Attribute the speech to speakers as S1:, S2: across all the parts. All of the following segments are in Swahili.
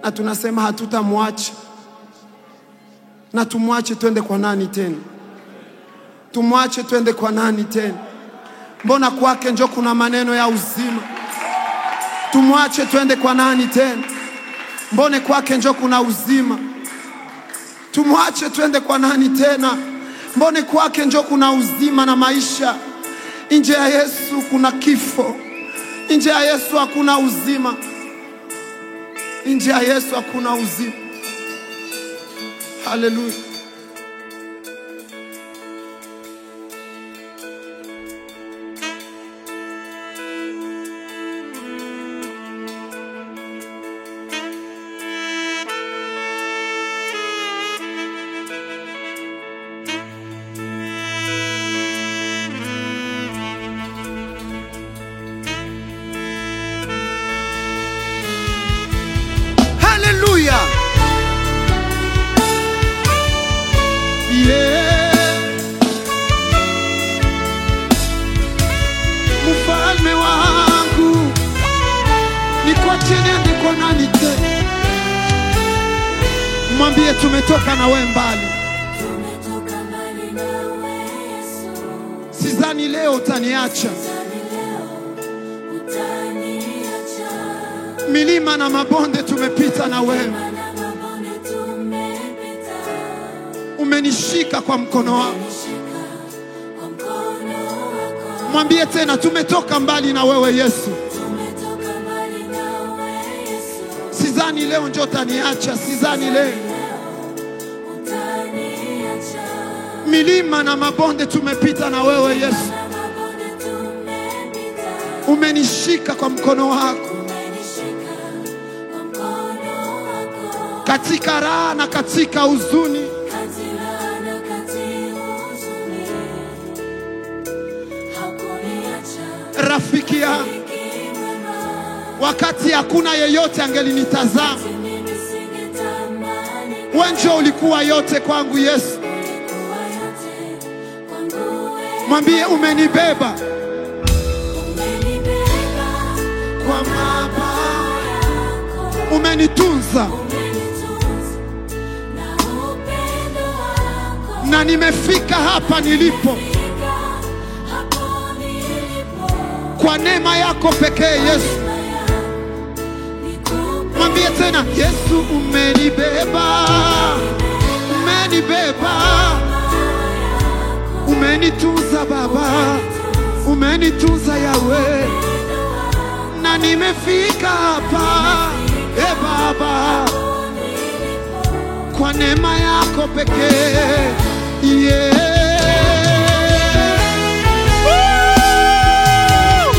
S1: na tunasema hatutamwacha. Na tumwache twende kwa nani tena? Tumwache twende kwa nani tena? Mbona kwake njo kuna maneno ya uzima. Tumwache twende kwa nani tena? Mbone kwake njo kuna uzima. Tumwache twende kwa nani tena? Mbone kwake njo kuna uzima na maisha. Nje ya Yesu kuna kifo. Nje ya Yesu hakuna uzima. Nje ya Yesu hakuna uzima. Haleluya. Haleluya. Yeah. Mfalme wangu nikuache niende kwa nani tena? Mwambie tumetoka na we mbali,
S2: Tumetoka mbali nawe Yesu,
S1: sidhani leo utaniacha.
S2: tani leo utaniacha.
S1: Milima na mabonde tumepita na wewe,
S2: Maana mabonde tumepita,
S1: umenishika kwa mkono wako.
S2: nishika kwa mkono wako.
S1: Mwambie tena tumetoka mbali na wewe Yesu,
S2: Tumetoka mbali nawe Yesu,
S1: sidhani leo njo utaniacha, sidhani leo.
S2: utaniacha.
S1: Milima na mabonde tumepita na wewe Yesu,
S2: Maana mabonde tumepita,
S1: umenishika kwa mkono wako
S2: umenishika kwa mkono wako.
S1: katika raha na katika huzuni.
S2: Kati raha na kati huzuni, hakuniacha.
S1: Rafiki yangu,
S2: Rafiki mwema,
S1: wakati hakuna yeyote angelinitazama,
S2: mimi singetamani
S1: wewe njo ulikuwa yote kwangu Yesu.
S2: kuwa yote kwangu wewe.
S1: Mwambie umenibeba
S2: Umenibeba
S1: kwa mabawa,
S2: yako,
S1: umenitunza
S2: umenitunza na upendo wako.
S1: na nimefika hapa nilipo
S2: Fika hapo nilipo,
S1: kwa neema yako pekee Yesu.
S2: nikupe
S1: Mwambie tena Yesu, umenibeba, umenibeba, umenitunza Baba, umenitunza Yawe, na nimefika hapa e Baba, kwa neema yako pekee yeah. Woo!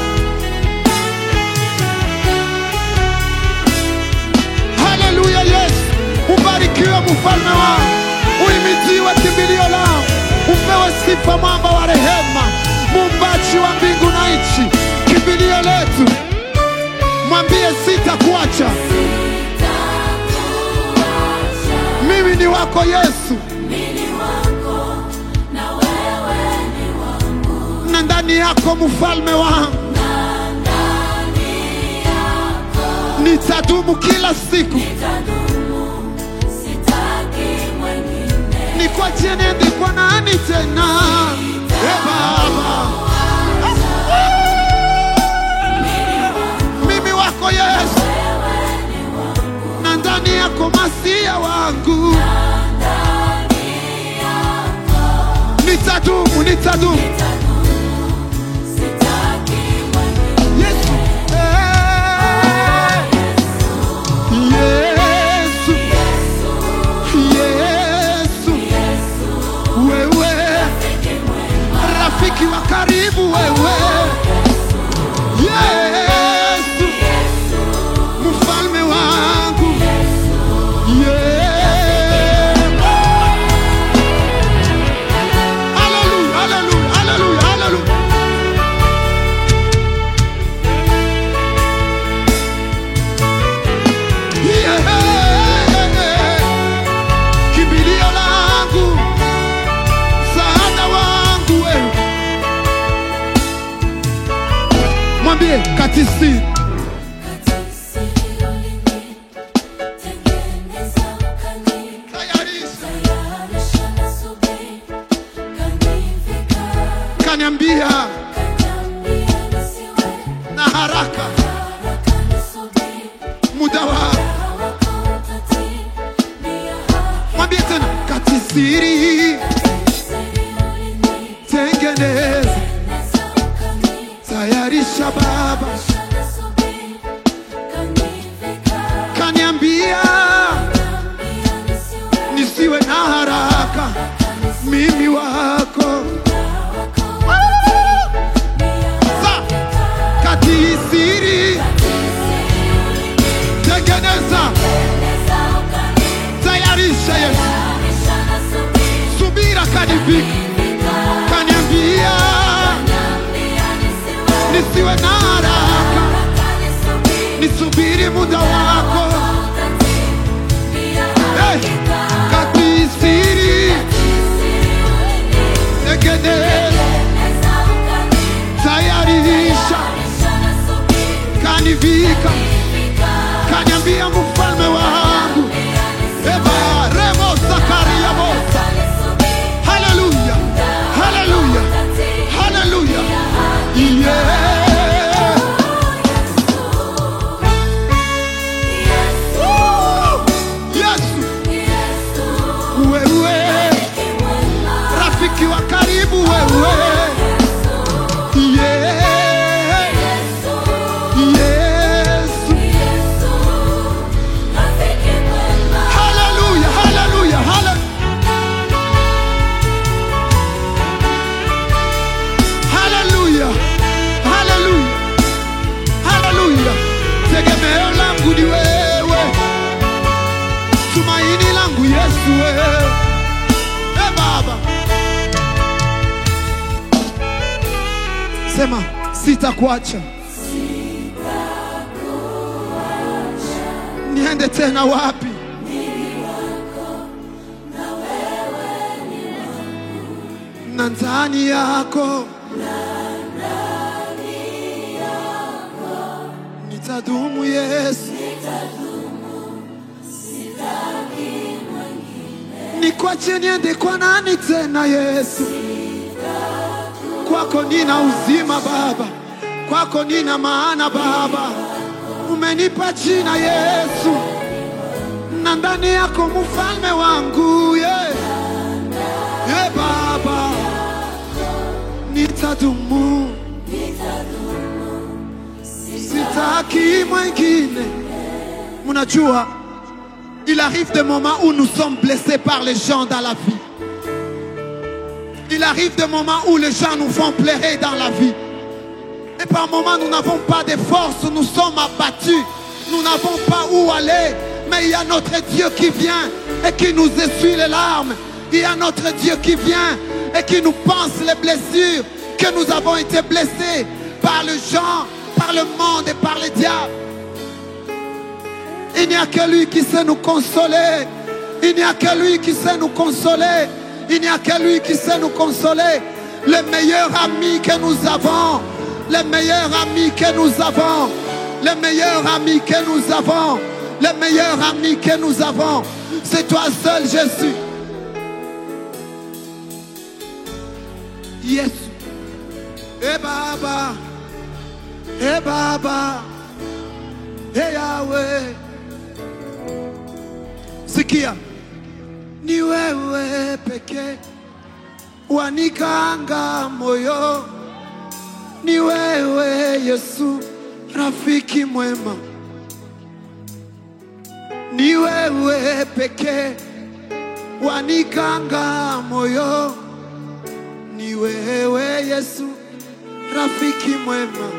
S1: Haleluya, Yesu ubarikiwe, mfalme wangu, uimidiwe kimbilio lao, upewe sifa, mwamba wa rehema, muumbaji wa mbingu na nchi, kimbilio letu. Mwambie sitakuacha,
S2: sitakuacha.
S1: mimi ni wako Yesu,
S2: Mimi wako na wewe ni wangu,
S1: na ndani yako mfalme wangu
S2: na ndani yako
S1: nitadumu kila siku,
S2: nitadumu, sitaki mwingine.
S1: nikuachie niende kwa nani tena? E Baba, mimi wako Yesu, na ndani yako masia wangu nitadumu, nitadumu
S2: Sitaki mwingine.
S1: Yesu. Eh. Yesu. Yesu. Wewe rafiki wa karibu wewe Yesu mfalme wangu Yeah. Hallelujah, hallelujah, hallelujah, hallelujah. Yeah. Kimbilio langu, msaada wangu wewe. Mwambie katisi
S2: Kati siri ulinzi,
S1: muda wako. Mwambie tena, katisiri tengeneza, tayarisha Baba, kaniambia nisiwe na haraka, mimi wako Sa, katisiri tengeneza, tayarisha Yesu, subira kanivika, kaniambia nisiwe na haraka, nisubiri muda wako. Hey, katisiri tengeneza, tayarisha kanivika, kaniambia mfalme wangu eba remo zakaria bosa. Haleluya, haleluya, haleluya, yeah. Yesu wewe, rafiki wa karibu wewe, yeah. Yesu, haleluya, haleluya, hale- haleluya, haleluya, haleluya. Tegemeo langu ni wewe, tumaini langu Yesu wewe, e Baba, sema sitakuacha. Niende tena wapi? na ndani yako nitadumu Yesu, nikwache niende kwa nani tena Yesu? Kwako nina uzima Baba, kwako nina maana Baba, umenipa jina Yesu, na ndani yako mfalme wangu yeah. Yeah, Baba, nitadumu, sitaki mwingine. Mnajua, il arrive des moments où nous sommes blessés par les gens dans la vie. Il arrive des moments où les gens nous font pleurer dans la vie. Et par moments, nous n'avons pas de force, nous sommes abattus, nous n'avons pas où aller. Mais il y a notre Dieu qui vient et qui nous essuie les larmes. Il y a notre Dieu qui vient et qui nous pense les blessures que nous avons été blessés par les gens, par le monde et par les diables. Il n'y a que lui qui sait nous consoler. Il n'y a que lui qui sait nous consoler. Il n'y a que lui qui sait nous consoler. Le meilleur ami que nous avons. Le meilleur ami que nous avons. Le meilleur ami que nous avons. Le meilleur ami que nous avons. C'est toi seul, Jésus. Yesu. Eh Baba. Eh Baba. Eh Yahweh. Sikia, ni wewe pekee wanikanga moyo, ni wewe Yesu, rafiki mwema, ni wewe pekee wanikanga moyo, ni wewe Yesu, rafiki mwema.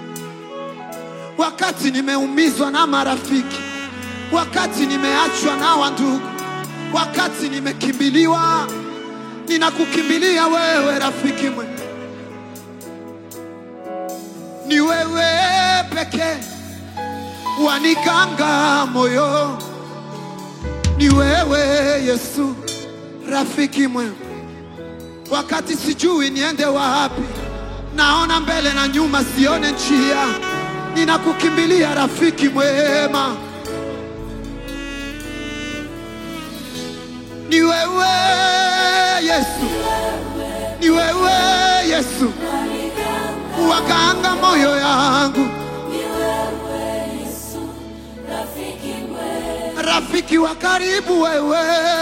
S1: Wakati nimeumizwa na marafiki wakati nimeachwa na wandugu, wakati nimekimbiliwa, ninakukimbilia wewe, rafiki mwema. Ni wewe pekee wanikanga moyo, ni wewe Yesu, rafiki mwema. Wakati sijui niende wapi, naona mbele na nyuma, sione njia, ninakukimbilia rafiki mwema. Ni wewe Yesu, ni wewe Yesu, waganga moyo yangu, rafiki wa karibu wewe,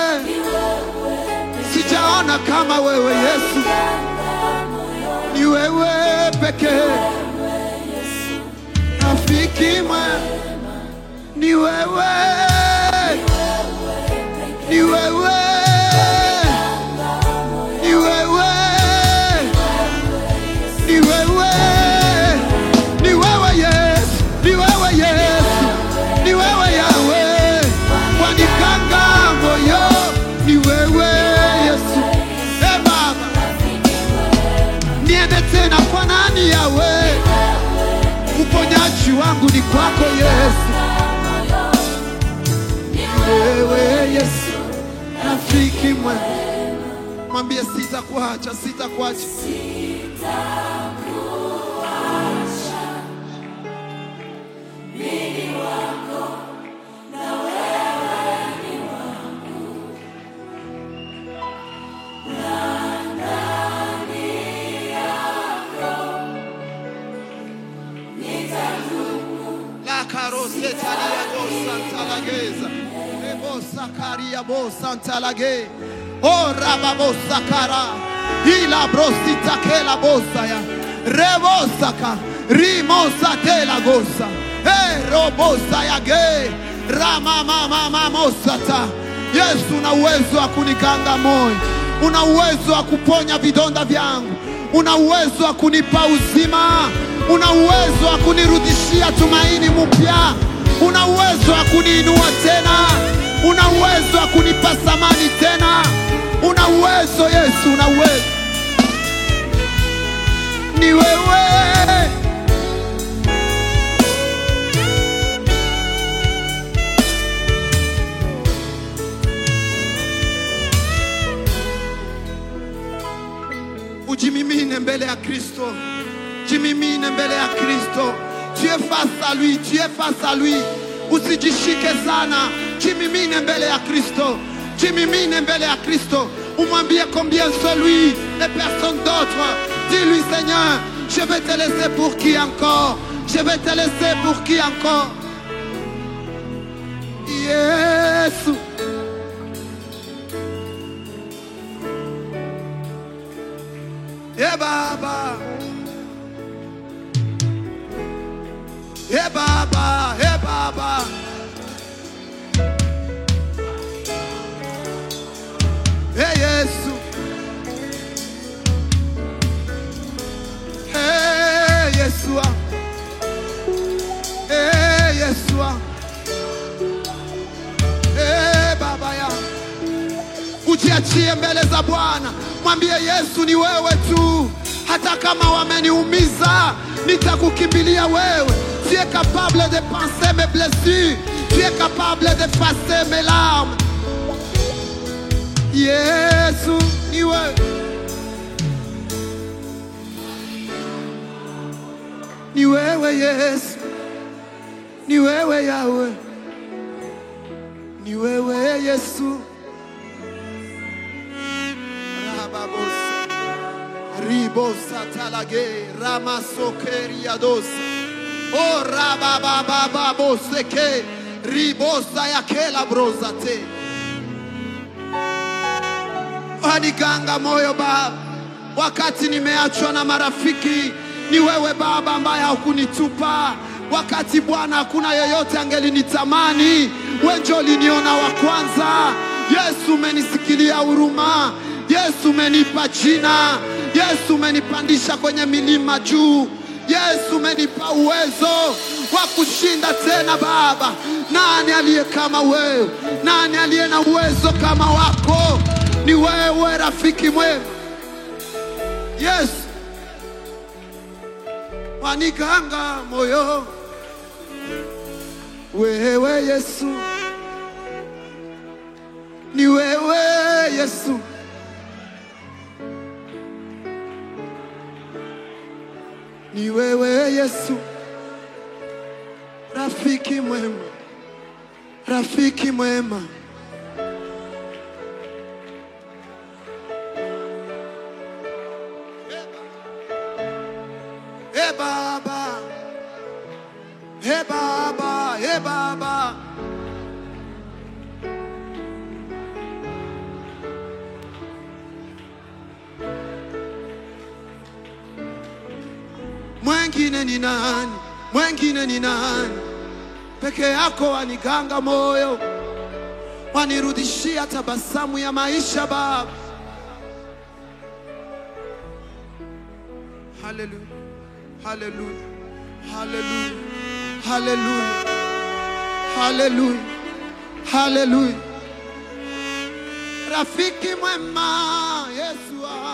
S1: sijaona kama wewe Yesu, ni wewe pekee, rafiki mwema, ni wewe, ni wewe, ni wewe, ni wewe, ni wewe Yesu, ni wewe Yesu, ni wewe Yawe, wanikanga moyo, ni wewe Yesu, e Baba, niende tena kwa nani Yawe? Uponyaji wangu ni kwako Yesu, wewe Yesu, rafiki mwema. Mwambie sitakuacha, sitakuacha. La caroseta lia bo santa lageza. E bo sacaria bo santa laghe. O rababo sakara. Ila brosita che la bossa ya. Rebosaka. Rimosa te la gossa. E robosa ya ge. Rama mama mamosata. Yesu una uwezo wa kunikanga moyo. Una uwezo wa kuponya vidonda vyangu. Una uwezo wa kunipa uzima. Una uwezo wa kunirudishia tumaini mpya. Una uwezo wa kuniinua tena. Una uwezo wa kunipa thamani tena. Una uwezo Yesu, una uwezo. Ni wewe. Ujimimine mbele ya Kristo. Jimimine mbele ya Kristo. Tu es face à lui, tu es face à lui. Usijishike sana, jimimine mbele ya Kristo. Jimimine mbele ya Kristo. Umwambie combien c'est lui et personne d'autre. Dis-lui Seigneur, je vais te laisser pour qui encore Je vais te laisser pour qui encore Yesu. Eh Baba. Eh Baba, eh Baba. Eh Yesu. Eh Yesua. Eh Yesua. Eh Baba ya. Ujiachie mbele za Bwana, mwambie Yesu, ni wewe tu. Hata kama wameniumiza, nitakukimbilia wewe. Tu es capable de penser mes blessures, tu es capable d'effacer mes larmes. Yesu, ni wewe. Ni wewe Yesu, ni wewe Yawe, ni wewe Yesu. Rababosa. Ribosa talage ramasokeriadosa. O rababababoseke ribosa yakela brozate. Waniganga moyo Baba, wakati nimeachwa na marafiki, ni wewe Baba ambaye haukunitupa. Wakati Bwana hakuna yeyote angelinitamani, wewe ndio uliniona wa kwanza. Yesu umenisikilia huruma, Yesu umenipa jina, Yesu umenipandisha kwenye milima juu, Yesu umenipa uwezo wa kushinda tena. Baba, nani aliye kama wewe? Nani aliye na uwezo kama wako? Ni wewe rafiki mwema, Yesu waniganga moyo, wewe Yesu, ni wewe Yesu, ni wewe Yesu, rafiki mwema, rafiki mwema. Hey Baba, hey Baba, hey Baba, mwengine ni nani? Mwengine ni nani? Peke yako waniganga moyo, wanirudishia tabasamu ya maisha Baba. Haleluya, haleluya, haleluya, haleluya, haleluya, haleluya. Rafiki mwema Yesu wangu.